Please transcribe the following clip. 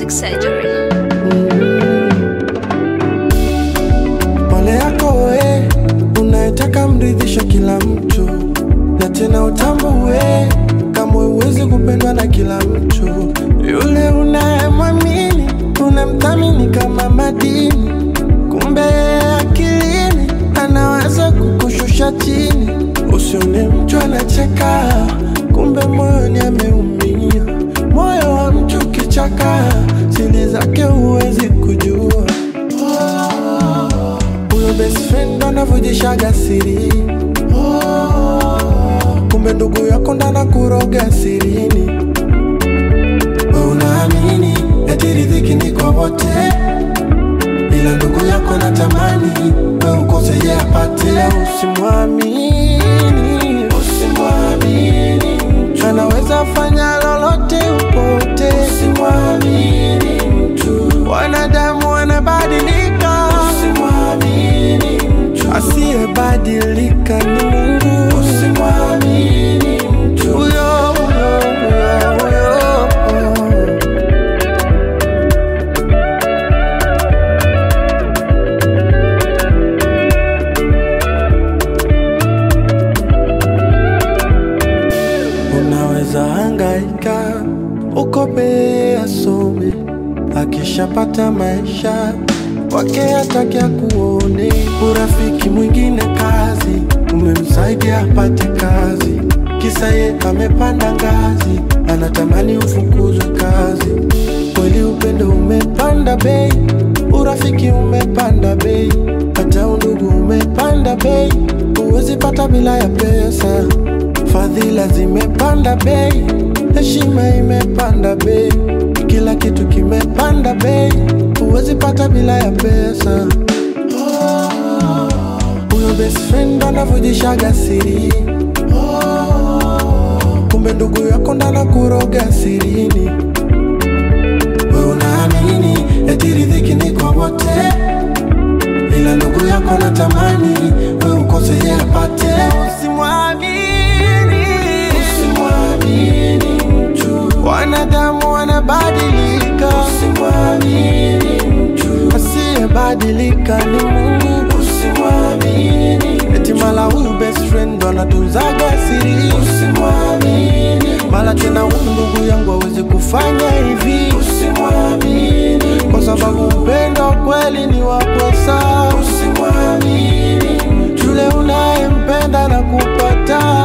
Plastic Surgery. Pole yako we unayetaka mridhisha kila mtu, na tena utambue kama huwezi kupendwa na kila mtu. Yule unayemwamini unamthamini kama madini, kumbe akilini anaweza kukushusha chini. Usione mtu anacheka, kumbe moyoni ameumia. Moyo wa mtu kichaka, siri zake huwezi kujua huyo best friend anavujishaga siri kumbe ndugu yako ndana kuroga sirini we unaamini eti riziki ni kwa wote ila ndugu yako natamani we ukose ye apate usimwamini usimwamini mtu anaweza fanya lolote upote usimwamini mtu wanadamu wanabadilika usimwamini mtu asiyebadilika ni Mungu usimwamini mtu huyo huyo huyo huyo Unaweza hangaika ukope asome, akishapata maisha wake hataki akuone. Urafiki mwingine kazi, umemsaidia apate kazi, kisa ye amepanda ngazi, anatamani ufukuzwe kazi. Kweli upendo umepanda bei, urafiki umepanda bei, hata undugu umepanda bei, huwezi pata bila ya pesa. Fadhila zimepanda bei, heshima imepanda bei, kila kitu kimepanda bei, huwezi pata bila ya pesa. Huyo best friend anavujishaga siri, kumbe ndugu yako ndana kuroga sirini. We unaamini eti riziki ni kwa wote, ila ndugu yako natamani we ukose ye apate. Usimwamini, usimwamini mtu, wanadamu wanabadilika. Usimwamini mtu, asiyebadilika ni Mungu. Usimwamini eti mala huyu best friend ndo anatunzaga siri. Usimwamini mala tena huyu ndugu yangu hawezi kufanya hivi. Usimwamini kwa sababu upendo kweli ni wa pesa. Usimwamini yule unayempenda na kupata